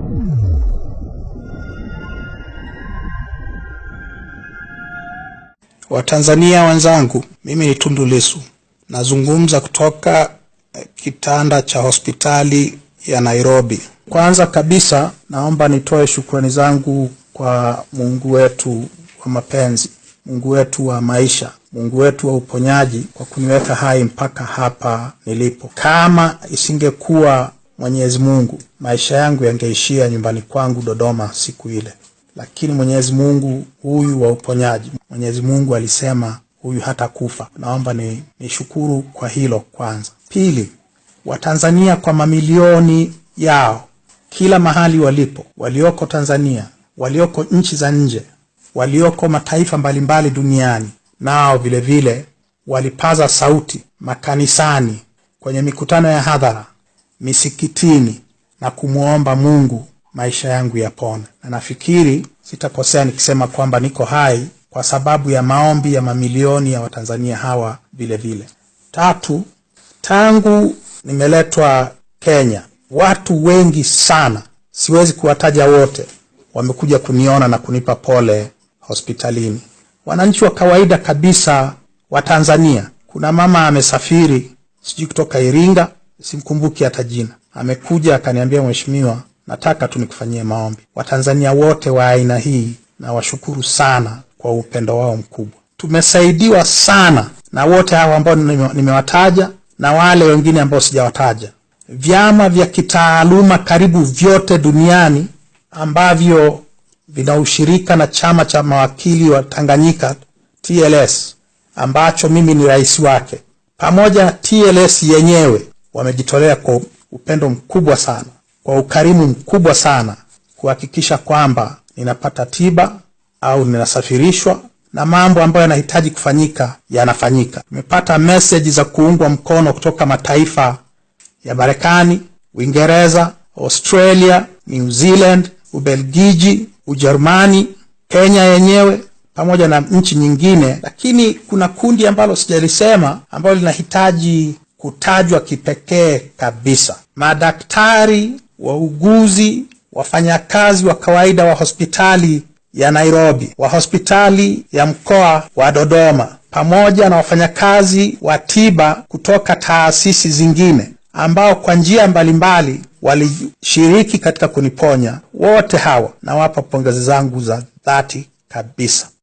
Watanzania wenzangu, mimi ni Tundu Lissu, nazungumza kutoka eh, kitanda cha hospitali ya Nairobi. Kwanza kabisa, naomba nitoe shukrani zangu kwa Mungu wetu wa mapenzi, Mungu wetu wa maisha, Mungu wetu wa uponyaji kwa kuniweka hai mpaka hapa nilipo. Kama isingekuwa Mwenyezi Mungu, maisha yangu yangeishia nyumbani kwangu Dodoma siku ile lakini Mwenyezi Mungu huyu wa uponyaji, Mwenyezi Mungu alisema huyu hata kufa. Naomba ni nishukuru kwa hilo kwanza. Pili, Watanzania kwa mamilioni yao kila mahali walipo, walioko Tanzania, walioko nchi za nje, walioko mataifa mbalimbali duniani, nao vile vile walipaza sauti makanisani, kwenye mikutano ya hadhara, misikitini na kumwomba Mungu maisha yangu yapone, na nafikiri sitakosea nikisema kwamba niko hai kwa sababu ya maombi ya mamilioni ya Watanzania hawa vile vile. Tatu, tangu nimeletwa Kenya, watu wengi sana, siwezi kuwataja wote, wamekuja kuniona na kunipa pole hospitalini. Wananchi wa kawaida kabisa wa Tanzania, kuna mama amesafiri sijui kutoka Iringa, simkumbuki hata jina, amekuja akaniambia, mheshimiwa, nataka tu nikufanyie maombi. Watanzania wote wa aina hii na washukuru sana kwa upendo wao mkubwa. Tumesaidiwa sana na wote hawa ambao nime- nimewataja na wale wengine ambao sijawataja. Vyama vya kitaaluma karibu vyote duniani ambavyo vina ushirika na chama cha mawakili wa Tanganyika TLS, ambacho mimi ni rais wake, pamoja na TLS yenyewe wamejitolea kwa upendo mkubwa sana kwa ukarimu mkubwa sana kuhakikisha kwamba ninapata tiba au ninasafirishwa na mambo ambayo yanahitaji kufanyika yanafanyika. Nimepata meseji za kuungwa mkono kutoka mataifa ya Marekani, Uingereza, Australia, New Zealand, Ubelgiji, Ujerumani, Kenya yenyewe pamoja na nchi nyingine, lakini kuna kundi ambalo sijalisema ambalo linahitaji kutajwa kipekee kabisa: madaktari, wauguzi, wafanyakazi wa kawaida wa hospitali ya Nairobi, wa hospitali ya mkoa wa Dodoma, pamoja na wafanyakazi wa tiba kutoka taasisi zingine ambao kwa njia mbalimbali walishiriki katika kuniponya. Wote hawa nawapa pongezi zangu za dhati kabisa.